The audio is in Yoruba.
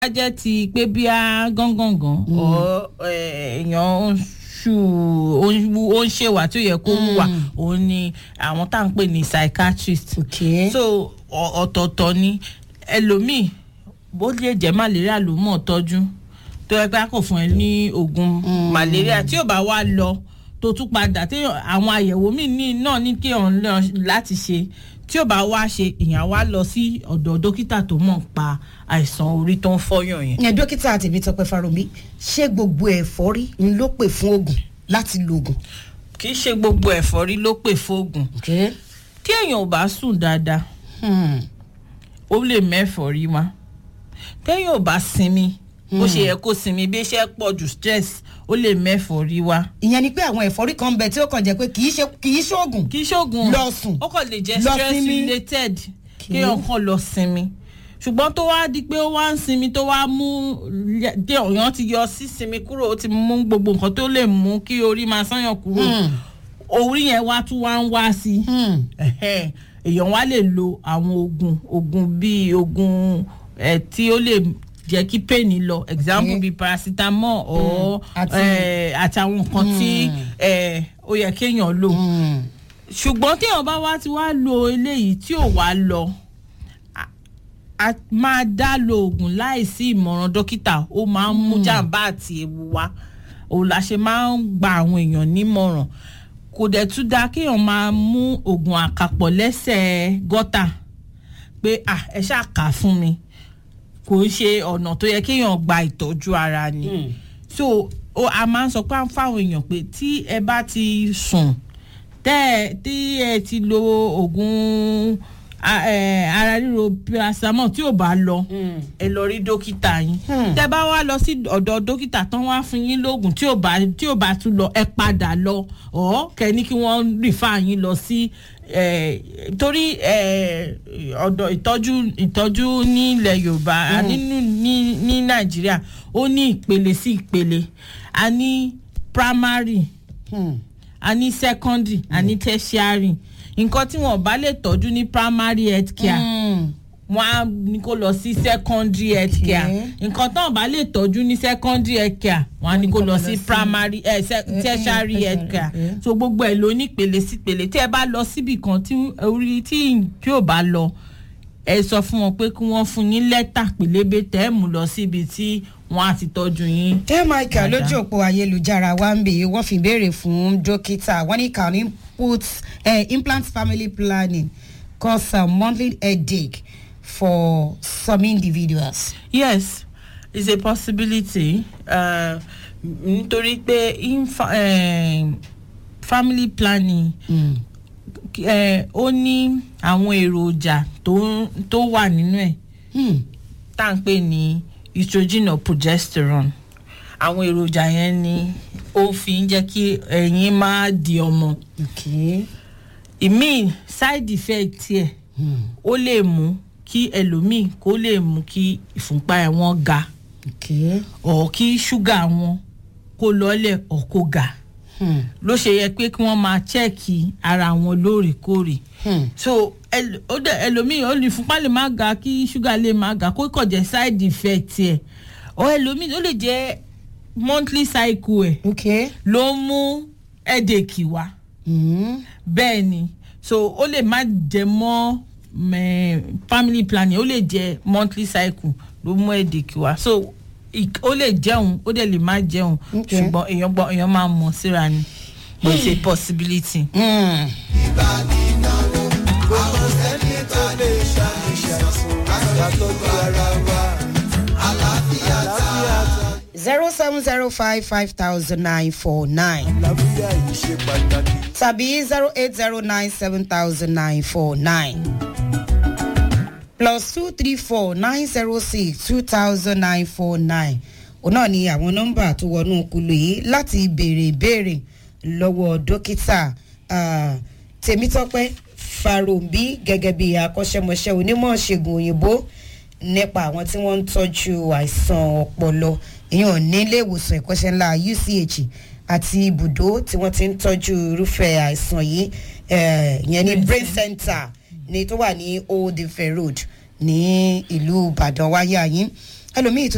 bá jẹ́ ti pé bí a gángangan ọ̀ èèyàn ń ṣù ó ń wú- ó ń ṣèwà tó yẹ kó wùwà òun ni àwọn tá à ń pè ní psychiatrist Okay. so ọ- ọ̀tọ̀ọ̀tọ̀ ni ẹlòmíì bó lè jẹ́ malaria ló mọ̀ tọ́jú tó yẹ pé a kò fún ẹ ní oògùn malaria tí ò bá wá lọ tó tún padà tí àwọn àyẹ̀wò míì ní náà ní kí òun lọ láti ṣe tí ò bá wá ṣe ìyàn wá lọ sí ọ̀dọ̀ dókítà tó mọ̀ pa àìsàn orí tó ń fọ́yàn yẹn. ẹ dókítà tèmítọ́pẹ́ fárómi ṣé gbogbo ẹ̀fọ́rí ń ló pè fún oògùn láti lo oògùn. kì í ṣe gbogbo ẹ̀fọ́rí ló pè fóògùn tí èèyàn ò bá sùn dáadáa ó lè mẹ́fọ̀rí wá téèyàn ò bá sinmi bó ṣe yẹ kó sinmi bí iṣẹ́ pọ̀ jù stress ó lè mẹ́fọ̀rí wá. ìyẹn ni pé àwọn ẹ̀fọ́rí kan ń bẹ tí ó kàn jẹ́ pé kì í ṣe kì í ṣoògùn. kì í ṣoògùn Lọ sùn. ó kàn lè jẹ́ Lọ stress sinmi. related kéèyàn kàn lọ sinmi ṣùgbọ́n tó wá di pé ó wá ń sinmi tó wá mú dé ọ̀yàn ti yọ sí sinmi kúrò ó ti mú gbogbo nǹkan tó lè mú kí orí máa sányàn kúrò orí yẹn wá tún wá ń wá sí i ẹhẹ́n, èèyàn wá lè lo àwọn oògùn oògùn bíi oògùn ẹ tí ó lè jẹ́ kí pain lọ example Okay. bíi paracetamol or Àti- ẹ, àti àwọn nǹkan tí ẹ, ó yẹ kéèyàn lò ṣùgbọ́n téèyàn bá wá ti wá lo eléyìí tí ò wá lọ a- a máa dá lo oògùn láìsí ìmọ̀ràn dókítà ó máa ń mú jàǹbá àti ewu wá òun la ṣe máa ń gba àwọn èèyàn nímọ̀ràn kò dẹ̀ tún dáa kéèyàn máa mú oògùn àkàpọ̀ lẹ́sẹ̀ gọ́tà pé à ẹ ṣáà kà á fún mi kò ń ṣe ọ̀nà tó yẹ kéèyàn gba ìtọ́jú ara ni so o, a máa ń sọ pé fáwọn èèyàn pé tí ẹ bá ti sùn tẹ́ ẹ tí ẹ ti lo oògùn a- ẹ, ara ríro paracetamol tí ò bá lọ ẹ lọ rí dókítà yín tẹ́ bá wá lọ sí ọ̀dọ̀ dókítà tán wá fún yín lóògùn tí ò bá tí ò bá tún lọ ẹ padà lọ ọ̀ kẹ́ni kí wọ́n rìfà yín lọ sí ẹ, torí ẹ, ọ̀dọ̀ ìtọ́jú ìtọ́jú nílẹ̀ yorùbá a nínú ní ní nàìjíríà ó ní ìpele sí ìpele a ní primary a ní secondary a ní tertiary nǹkan tí wọn bá lè tọ́jú ní primary health care wọn á ní kó lọ sí secondary health care nǹkan tí wọn bá lè tọ́jú ní secondary health care wọn á ní kó lọ sí primary eh, se- tertiary health care so gbogbo ẹ̀ ló ní ìpele sí ìpele tí ẹ bá lọ síbì kan tí orí tí tí ò bá lọ ẹ sọ fún wọn pé kí wọ́n fún yín lẹ́tà pélébé tẹ́ ẹ̀ mú lọ síbi tí wọ́n á ti tọ́jú yín. tẹ́ michael Dáadáa. lójú òpó ayélujára wa ń bè é wọ́n fi béèrè fún dókítà wọ́n ní can input eh, implant family planning cause a monthly headache for some individuals. yes it's a possibility uh, nítorí pé infa, uh, family planning uh, ó ní àwọn èròjà tó tó wà nínú ẹ̀ Hmm. tá à ń pè ní estrogen or progesterone àwọn èròjà yẹn ni ó fi ń jẹ́ kí ẹ̀yin máa di ọmọ okay. ìmíì side effect tiẹ̀ ó lè mú kí ẹlòmíì kó lè mú kí ìfúnpá ẹ̀ wọ́n ga okay. ọ̀ kí ṣúgà wọn kó lọ́lẹ̀ ọ̀ kó ga Hmm. ló ṣe yẹ pé kí wọ́n máa chẹ́ẹ̀kì ara wọn lóòrèkóòrè Hmm. so ẹl- ó dẹ ẹlòmíì ó lè fúnpá lè má ga kí ṣúgà lè má ga kó kàn jẹ́ side effect ẹ̀ ọ ẹlòmíì ó lè jẹ́ monthly cycle ẹ̀ okay. ló mú headache wá Hmm. bẹ́ẹ̀ ni so ó lè má jẹ mọ́ mẹ́, family planning ó lè jẹ monthly cycle ló mú headache wá so ik- ó lè jẹun ó dẹ̀ lè má jẹun Okay. ṣùgbọ́n èèyàn gbọ́ èèyàn máa mọ̀ síra ni but it's a possibility. Hmm. zero seven zero five five thousand nine four nine tàbí zero eight zero nine seven thousand nine four nine plus two three four nine zero six two thousand nine four nine òun náà ni àwọn nọ́mbà tó wọnú kulu yìí láti béèrè ìbéèrè lọ́wọ́ dókítà ah, tèmítọ́pẹ́ farombi gẹ́gẹ́ bí akọ́ṣẹ́mọṣẹ́ onímọ̀ ṣègùn òyìnbó nípa àwọn tí wọ́n ń tọ́jú àìsàn ọpọlọ ìyẹn nílé ìwòsàn ìkọ́ṣẹ́ ńlá uch àti ibùdó tí wọ́n ti ń tọ́jú irúfẹ́ àìsàn yìí eh, ìyẹn ní brain center ní tó wà ní old ife road ní ìlú ìbàdàn wáyé àyín ẹlòmíì tó